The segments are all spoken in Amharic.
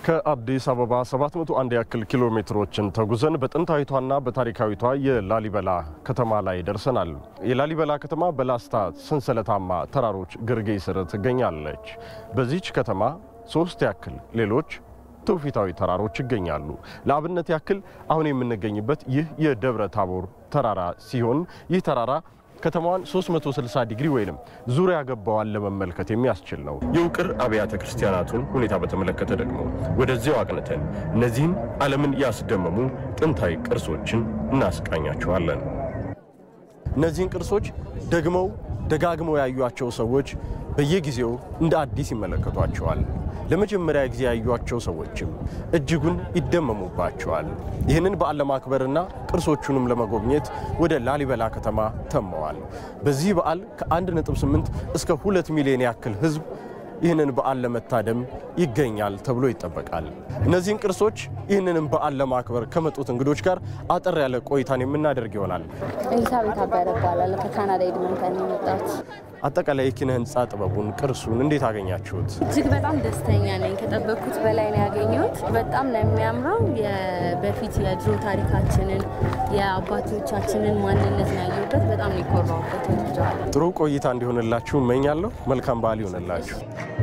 ከአዲስ አበባ 701 ያክል ኪሎ ሜትሮችን ተጉዘን በጥንታዊቷና በታሪካዊቷ የላሊበላ ከተማ ላይ ደርሰናል። የላሊበላ ከተማ በላስታ ሰንሰለታማ ተራሮች ግርጌ ስር ትገኛለች። በዚች ከተማ ሶስት ያክል ሌሎች ትውፊታዊ ተራሮች ይገኛሉ። ለአብነት ያክል አሁን የምንገኝበት ይህ የደብረ ታቦር ተራራ ሲሆን ይህ ተራራ ከተማዋን 360 ዲግሪ ወይንም ዙሪያ ገባዋን ለመመልከት የሚያስችል ነው። የውቅር አብያተ ክርስቲያናቱን ሁኔታ በተመለከተ ደግሞ ወደዚያው አቅንተን እነዚህን ዓለምን ያስደመሙ ጥንታዊ ቅርሶችን እናስቃኛቸዋለን። እነዚህን ቅርሶች ደግመው ደጋግመው ያዩቸው ሰዎች በየጊዜው እንደ አዲስ ይመለከቷቸዋል። ለመጀመሪያ ጊዜ ያዩቸው ሰዎችም እጅጉን ይደመሙባቸዋል። ይህንን በዓል ለማክበርና ቅርሶቹንም ለመጎብኘት ወደ ላሊበላ ከተማ ተመዋል። በዚህ በዓል ከ1.8 እስከ 2 ሚሊዮን ያክል ሕዝብ ይህንን በዓል ለመታደም ይገኛል ተብሎ ይጠበቃል። እነዚህን ቅርሶች ይህንንም በዓል ለማክበር ከመጡት እንግዶች ጋር አጠር ያለ ቆይታን የምናደርግ ይሆናል። ኤሊሳቤት አበረ እባላለሁ። ከካናዳ ኤድመንተን ነው የመጣሁት። አጠቃላይ የኪነ ህንፃ ጥበቡን ቅርሱን እንዴት አገኛችሁት? እጅግ በጣም ደስተኛ ነኝ። ከጠበቅኩት በላይ ነው ያገኘሁት። በጣም ነው የሚያምረው። በፊት የድሮ ታሪካችንን የአባቶቻችንን ማንነት ነው ያየሁበት። በጣም ነው የኮራሁበት። ወድጀዋለሁ። ጥሩ ቆይታ እንዲሆንላችሁ እመኛለሁ። መልካም በዓል ይሆንላችሁ።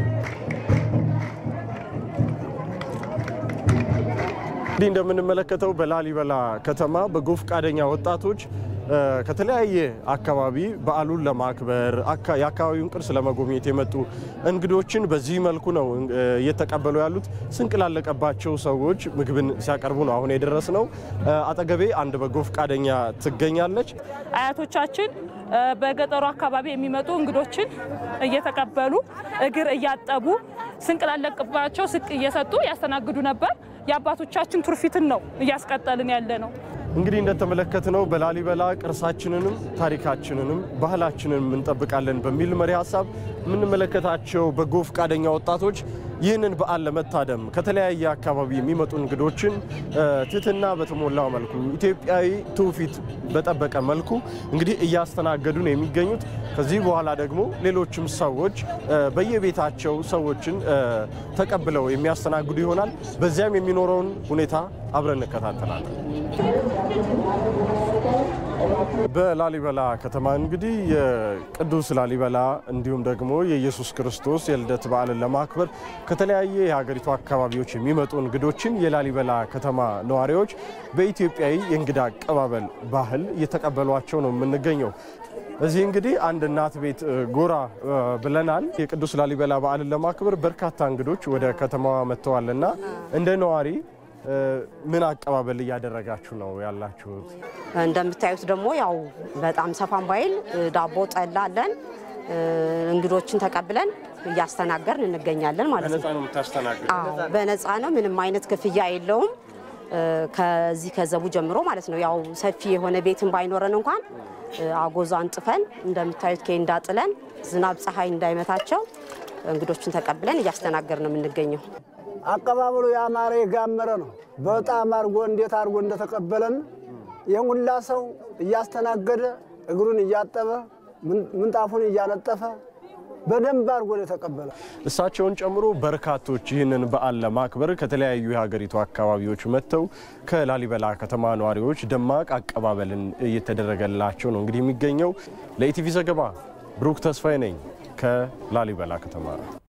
እንዲህ እንደምንመለከተው በላሊበላ ከተማ በጎ ፈቃደኛ ወጣቶች ከተለያየ አካባቢ በዓሉን ለማክበር የአካባቢውን ቅርስ ለመጎብኘት የመጡ እንግዶችን በዚህ መልኩ ነው እየተቀበሉ ያሉት። ስንቅ ላለቀባቸው ሰዎች ምግብን ሲያቀርቡ ነው አሁን የደረስ ነው። አጠገቤ አንድ በጎ ፈቃደኛ ትገኛለች። አያቶቻችን በገጠሩ አካባቢ የሚመጡ እንግዶችን እየተቀበሉ እግር እያጠቡ ስንቅ ላለቅባቸው ስንቅ እየሰጡ ያስተናግዱ ነበር። የአባቶቻችን ትውፊትን ነው እያስቀጠልን ያለ ነው። እንግዲህ እንደተመለከትነው በላሊበላ ቅርሳችንንም ታሪካችንንም ባህላችንንም እንጠብቃለን በሚል መሪ ሀሳብ የምንመለከታቸው በጎ ፈቃደኛ ወጣቶች ይህንን በዓል ለመታደም ከተለያየ አካባቢ የሚመጡ እንግዶችን ትህትና በተሞላው መልኩ ኢትዮጵያዊ ትውፊት በጠበቀ መልኩ እንግዲህ እያስተናገዱ ነው የሚገኙት። ከዚህ በኋላ ደግሞ ሌሎችም ሰዎች በየቤታቸው ሰዎችን ተቀብለው የሚያስተናግዱ ይሆናል። በዚያም የሚኖረውን ሁኔታ አብረን እንከታተላለን። በላሊበላ ከተማ እንግዲህ የቅዱስ ላሊበላ እንዲሁም ደግሞ የኢየሱስ ክርስቶስ የልደት በዓልን ለማክበር ከተለያየ የሀገሪቱ አካባቢዎች የሚመጡ እንግዶችን የላሊበላ ከተማ ነዋሪዎች በኢትዮጵያዊ የእንግዳ አቀባበል ባህል እየተቀበሏቸው ነው የምንገኘው። እዚህ እንግዲህ አንድ እናት ቤት ጎራ ብለናል። የቅዱስ ላሊበላ በዓልን ለማክበር በርካታ እንግዶች ወደ ከተማዋ መጥተዋልና እንደ ነዋሪ ምን አቀባበል እያደረጋችሁ ነው ያላችሁት? እንደምታዩት ደግሞ ያው በጣም ሰፋን ባይል ዳቦ ጠላ አለን። እንግዶችን ተቀብለን እያስተናገርን እንገኛለን ማለት ነው። በነፃ ነው የምታስተናግድ? አዎ በነፃ ነው። ምንም አይነት ክፍያ የለውም። ከዚህ ከዘቡ ጀምሮ ማለት ነው። ያው ሰፊ የሆነ ቤትን ባይኖረን እንኳን አጎዛ አንጥፈን እንደምታዩት ኬንዳ ጥለን ዝናብ ፀሐይ እንዳይመታቸው እንግዶችን ተቀብለን እያስተናገር ነው የምንገኘው። አቀባበሉ ያማረ የጋመረ ነው። በጣም አድርጎ እንዴት አድርጎ እንደተቀበለን ይህን ሁላ ሰው እያስተናገደ እግሩን እያጠበ ምንጣፉን እያነጠፈ በደንብ አድርጎ ነው የተቀበለ። እሳቸውን ጨምሮ በርካቶች ይህንን በዓል ለማክበር ከተለያዩ የሀገሪቱ አካባቢዎች መጥተው ከላሊበላ ከተማ ነዋሪዎች ደማቅ አቀባበልን እየተደረገላቸው ነው እንግዲህ የሚገኘው። ለኢቲቪ ዘገባ ብሩክ ተስፋዬ ነኝ ከላሊበላ ከተማ።